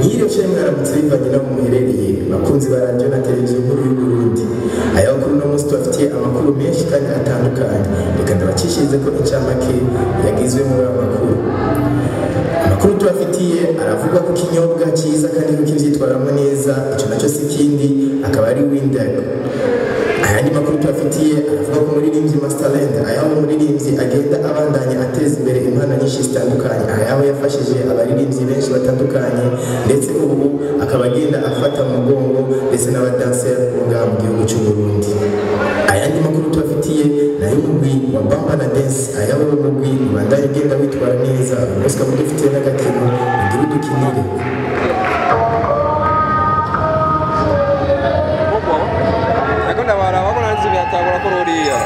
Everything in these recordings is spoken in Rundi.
mwiriwe cyane mwaramutse bivanye n'aho muherereye bakunzi ba radiyo na televiziyo nkuru y'uburundi aya makuru uno munsi tubafitiye amakuru menshi kandi atandukanye reka ndabacishirize ko incamake yagizwe muri ayo makuru amakuru tubafitiye aravuga ku kinyobwa cyiza kandi ko kibyitwaramo neza icyo nacyo si ikindi akaba ari windago ayandi makuru tubafitiye aravuga ko umuririmbyi Masterland ayaho umuririmbyi agenda abandanya ateza imbere impano nyinshi zitandukanye ayaho yafashije abaririmbyi benshi batandukanye ndetse ubu akaba agenda afata mu mugongo ndetse n'abadanseri bo ngaha mu gihugu cy'u Burundi ayandi makuru tubafitiye nayo umugwi wa Bamba na Dance ayaho uwo mugwi ubandanya ugenda witwara neza uyu munsi ukaba udufitiye n'agatego ugira udukinire kubwo ariko ndabaraba ko nanzi biratangura ko ruriya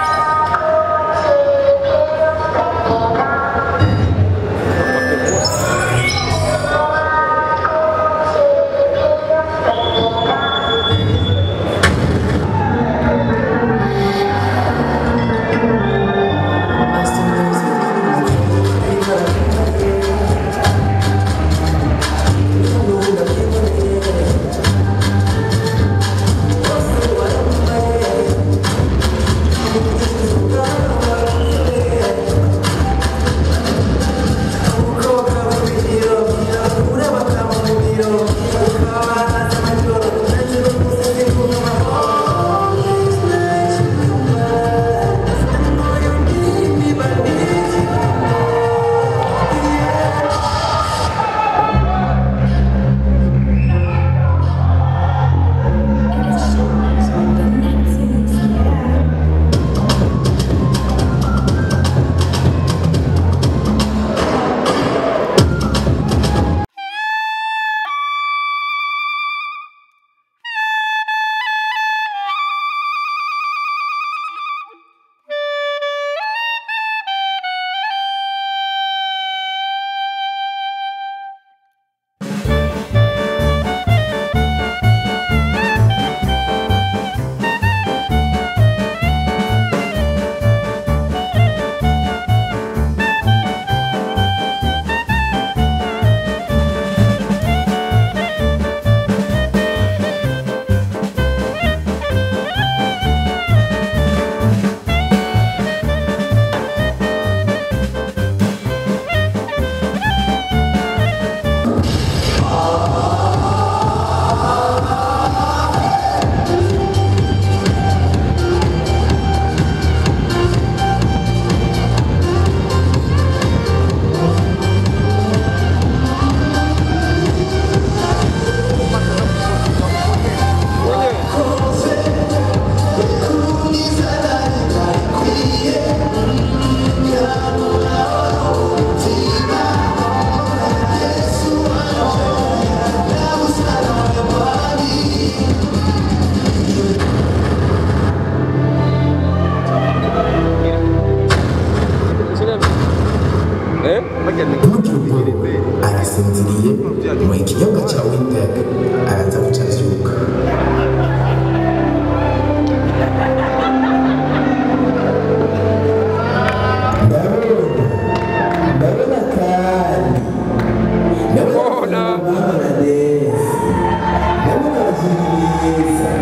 eh ntugire ubwoba arasinziriye mu ikinyobwa cya windago araza guca azuka ndabona ndabona kandi ndabona Mbona. ndabona neza ndabona abakinnyi beza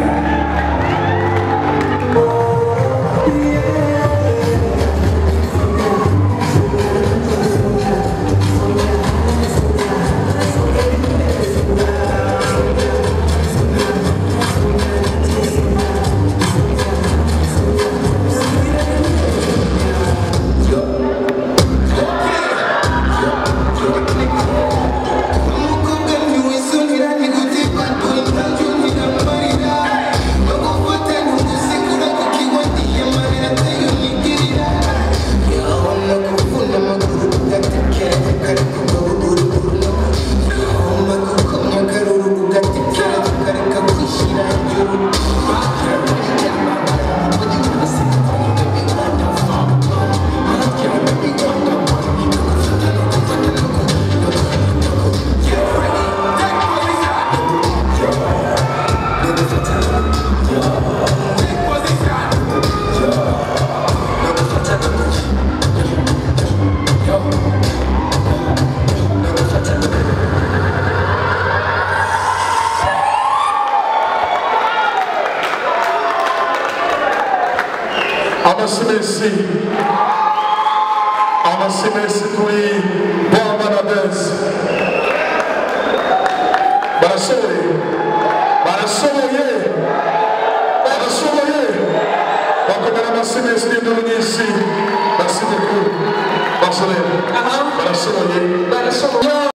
amasimesi amasimesi kuri bomanadesi barashoboye barashoboye barashoboye bakomera amasimesi n'induru nyinshi